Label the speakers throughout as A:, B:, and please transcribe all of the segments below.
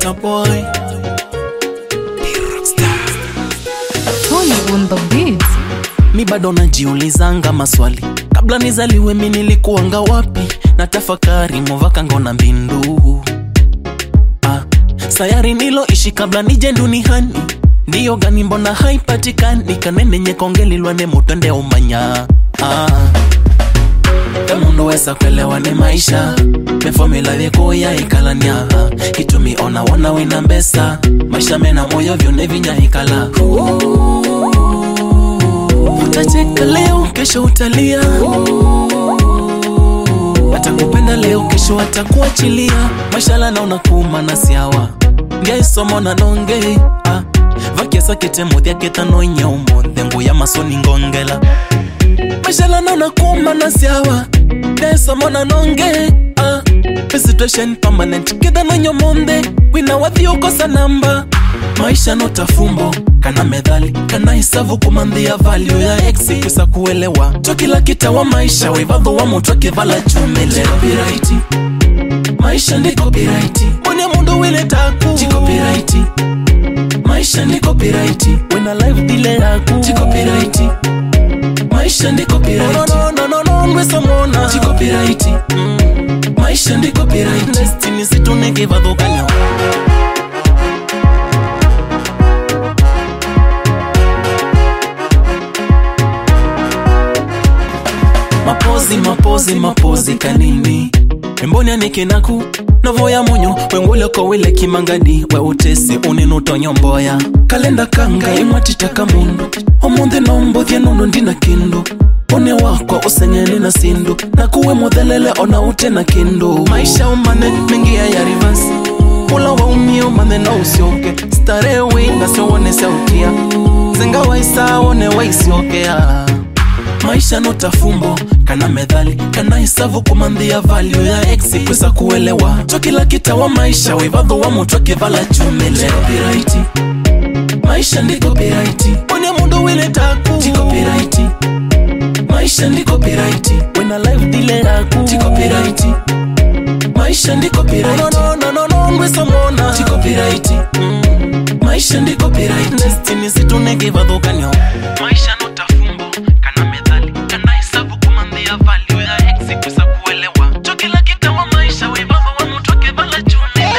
A: Ita boy
B: Tony on the beat.
A: mi bado najiulizanga maswali kabla nizaliwe mi nilikuwanga wapi na tafakari movaka ngona mbindu ah, sayari niloishi kabla nije duniani ndiyo gani mbona haipatikani kanenenye kongelilwane mutwende umanya ah. kamundu wesa kwelewa ni maisha mefomila vyekoya ikalania kitumi ona wona wina mbesa maisha mena moyo vyone vinyahikala utacheka leo kesho utalia atakupenda leo kesho atakuachilia mashala naona kuma na siawa ngaisomo na nonge ah. vakiasa ketemuthia ketanoinya umunthe nguya masoni ngongela mashala naona kuma na siawa ngaisomo na nonge ah. A situation permanent kethanoinya umunthe wina wathiukosa namba maisha notafumbo kana medhali kana hisavu kumandhia valio ya ex kusa kuelewa to kila kita wa maisha wivadho wa mutu akivala chumele copyright maisha ndi copyright mwene mundu wile taku Chi copyright maisha ndi copyright wena live dile yaku Chi copyright maisha ndi copyright no no no no no nwesa mona Chi copyright mm. maisha ndi copyright destiny situneke vadho kanyo mapozi mapozi mapozi kanini emboni anikenaku novoya munyu wenguleko wile kimangadi we utesi uninutonyomboya kalenda kanga imwatitaka mundu omunthi nombothie nundu ndina kindu une wakwa useng'eni na sindu nakuwe muthelele ona ute na kindu maisha umane mengia ya rivers ula waumie umane no usioke starehe winga siowone siaukia zenga waisa wone waisiokea maisha notafumbo kana medhali kana hisavu kumandhia valio ya ex kwesa kuelewa to kila kita wa maisha wivadho wa mutu akivala chumele copyright maisha ndi copyright one mundu wile taku Chi copyright maisha ndi copyright wena live dile yaku Chi copyright maisha ndi copyright no no no no no nwesa mona Chi copyright mm. maisha ndi copyright destiny situneke vadho kanyo maisha notafumbo kana medhali kana hisabu kumandhia valio ya ex kusa kuelewa cho kila kita wa maisha wivadho wa mutu akivala chumele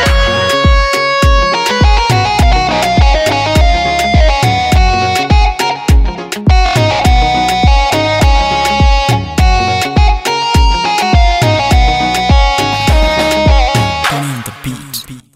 A: on the beat.